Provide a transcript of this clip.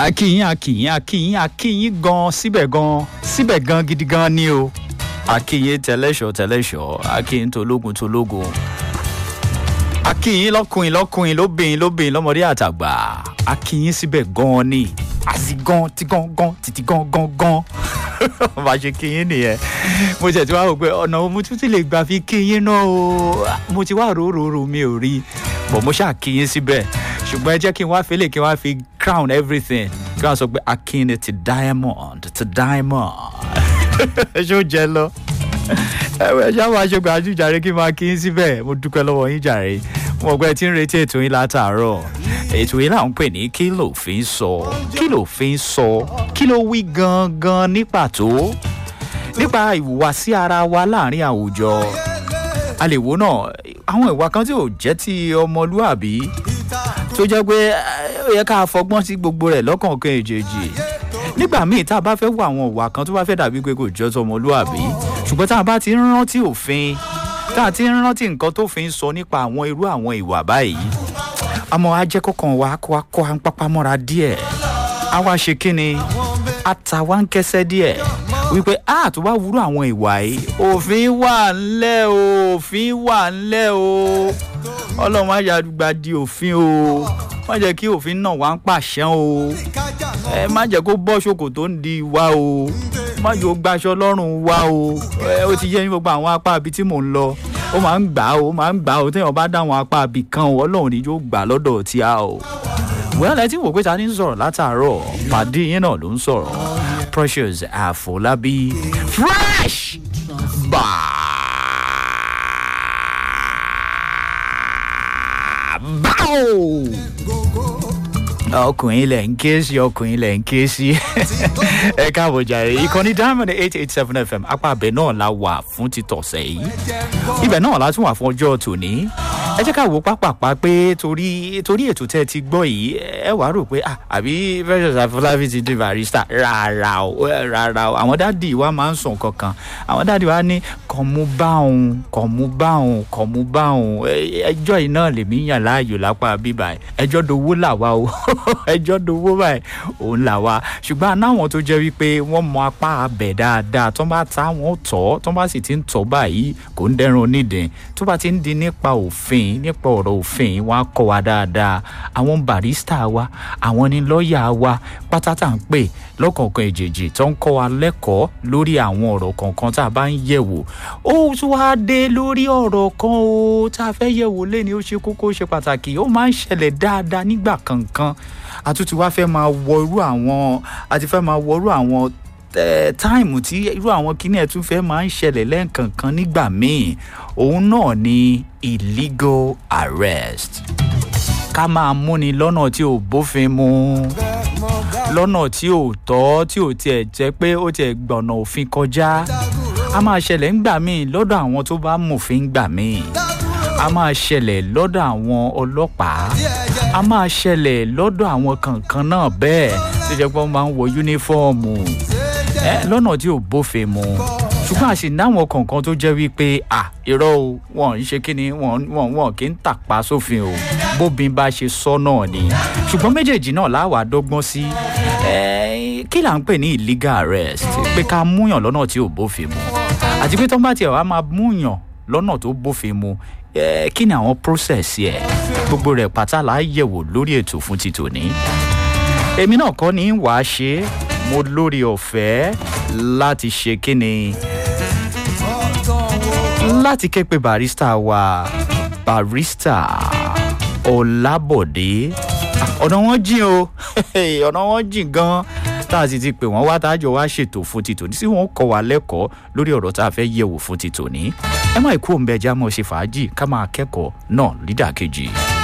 akínyìn akínyìn akínyìn akínyìn gan síbẹ̀ gan síbẹ̀ gan gidi gan ni o akínyìn tẹlẹ́ṣọ̀ tẹlẹ́ṣọ̀ akínyìn tológun tológun akínyìn lọ́kùnrin lọ́kùnrin lóbìnrin lóbìnrin lọ́mọdé àtàgbà akínyìn síbẹ̀ gan ni àti gan ti gan gan títí gan gan gan bá a ṣe kínyìn nìyẹn mo tẹ̀ tí wàá rò pé ọ̀nà mo tún ti lè gbà fi kínyìn náà o mo ti wá ròóròó mi ò rí bọ̀ mo ṣáà kínyìn síbẹ̀ ṣùgbọ́n ẹ jẹ́ kí n wá fẹ́lẹ̀ kí n wá fi crown everything kí wọ́n sọ pé akin ti diamond ti diamond ṣé ó jẹ lọ ẹ ṣáà máa ṣe gbàjú jàre kí n máa kí n síbẹ̀ mo dúpẹ́ lọ́wọ́ yín jàre mo gbọ́ ẹ ti ń retí ètò yín látàárọ̀ ètò yín là ń pè ní kí ló fi ń sọ kí ló fi ń sọ kí ló wí gangan ní pàtó nípa ìhùwàsí ara wa láàrin àwùjọ a lè wo náà àwọn ìwà kan tí ò jẹ́ ti ọmọlúàbí tó jẹ́ pé ó yẹ ká fọgbọ́n sí gbogbo rẹ̀ lọ́kànkan èjèèjì nígbà míì tá a bá fẹ́ wo àwọn ìwà kan tó bá fẹ́ dàbí pé kò jọ tọmọlúàbí ṣùgbọ́n tá a bá ti ń rántí òfin tá a ti ń rántí nǹkan tó fi ń sọ nípa àwọn irú àwọn ìwà báyìí àmọ́ ajẹ́kọ̀kan wa kó wa kó wa ń pápá mọ́ra díẹ̀ a wá ṣe kí ni àtàwa ń kẹsẹ́ díẹ̀ wípé a tó bá wúrú àwọn ìwà yìí òfin wà ńlẹ̀ o òfin wà ńlẹ̀ o ọlọ́run má yà gba di òfin o má jẹ́ kí òfin náà wá ń pàṣẹ o ẹ má jẹ́ kó bọ́ ṣòkò tó ń di wa o má jẹ́ ó gbaṣọ lọ́rùn wa o ẹ ó ti yẹ ní gbogbo àwọn apá ibi tí mò ń lọ ó máa ń gbà ó máa ń gbà ó téèyàn bá dáwọn apá ibì kan o ọlọ́run ni yóò gbà lọ́dọ̀ tí a o wẹ́n ẹ ti wò pé ta ni ń sọ̀rọ̀ látàárọ̀ pàdé yín náà ló ń sọ̀rọ̀ precious àfọlábí fresh báwo ọkùnrin ilẹ̀ ń ké sí ọkùnrin ilẹ̀ ń ké sí ẹ káàbọ̀ jàre ìkànnì diamond eight eight seven fm apá abẹ náà la wà fún títọ̀sẹ̀ yìí ibẹ̀ náà la tún wà fún ọjọ́ tòní ẹ jẹ́ ká wo pápápá pé torí torí ètò tẹ́ ẹ ti gbọ́ yìí ẹ wàá rò pé àbí precious afọlábí ti di barista rárá o rárá o àwọn dáàdì wa máa ń sùn kankan àwọn dáàdì wa ní kọ̀mú báwọn kọ̀mú báwọn kọ̀mú báwọn ẹjọ́ yìí náà lèmi yàn láàyò lápá bíbá ẹjọ́ dowó làwa o ẹjọ́ dowó báyìí òun làwa ṣùgbọ́n anáwọn tó jẹ́ wípé wọ́n mọ apá abẹ̀ dáadáa tó bá ta wọn tọ́ tó bá sì ti ń tọ́ báyìí kò ń dẹ́rùn onídìí tó bá ti ń di nípa òfin nípa ọ̀rọ̀ òfin wọn á kọ́ wa dáadáa àwọn barista wa àwọn ní lọ́ọ̀yà wa pátátà ń pè lọ́kọ̀ọ̀kan èjèèjì tó ń kọ́ wa lẹ́kọ̀ọ́ lórí àwọn ọ̀rọ̀ kọ̀ọ̀kan tá a bá ń yẹ̀wò ó tún wá dé lórí ọ̀rọ̀ kan o tá a fẹ́ yẹ̀wò lẹ́ni ó ṣe kókó ó ṣe pàtàkì ó máa ń ṣẹlẹ̀ dáadáa nígbà kankan àtúntì wá fẹ́ máa wọ irú àwọn àti fẹ́ máa wọ irú àwọn táìmù tí irú àwọn kíní ẹ̀ tún fẹ́ máa ń ṣẹlẹ̀ lẹ́ẹ̀kankan nígbà míì òun náà ni illegal arrest ká máa múni lọ́nà tí ò bófin mu lọ́nà tí ò tọ́ tí ò tiẹ̀ jẹ́ pé ó tiẹ̀ gbọ̀nà òfin kọjá a máa ṣẹlẹ̀ ńgbà míì lọ́dọ̀ àwọn tó bá mòfin gbà míì a máa ṣẹlẹ̀ lọ́dọ̀ àwọn ọlọ́pàá a máa ṣẹlẹ̀ lọ́dọ̀ àwọn kankan náà bẹ́ẹ̀ tó jẹ́ pé wọ́n máa ń wọ yúnífọ́ọ̀mù lọ́nà tí ò bófin mu ṣùgbọ́n àṣì náwọn kankan tó jẹ́ wípé à irọ́ o wọn ń ṣe kí ni wọn wọn kì í tàpá sófin o bóbin bá ṣe sọ náà ni ṣùgbọ́n méjèèjì náà láwà dọ́gbọ́n sí kí là ń pè ní illegal arrest pé ká múyàn lọ́nà tí ò bófin mu àti pé tó bá tiẹ̀ wá máa múyàn lọ́nà tó bófin mu kí ni àwọn process ẹ̀ gbogbo rẹ̀ pátá là á yẹ̀wò lórí ètò fún ti tòní èmi náà kọ́ ni wàá ṣe mo lórí ọ̀fẹ́ láti ṣe kí ni láti ké pe barista wa barista ọlábọ̀dé ọ̀nà wọn jìn o ọ̀nà wọn jìn gan tá a sì ti pè wọ́n wá tájọ wá ṣètò fún ti tòní sí wọn kọ́ wa lẹ́kọ̀ọ́ lórí ọ̀rọ̀ tá a fẹ́ yẹ̀wò fún ti tòní ẹ má kú òun bẹ já mọ́ ṣe fàájì ká máa kẹ́kọ̀ọ́ náà lídàkejì.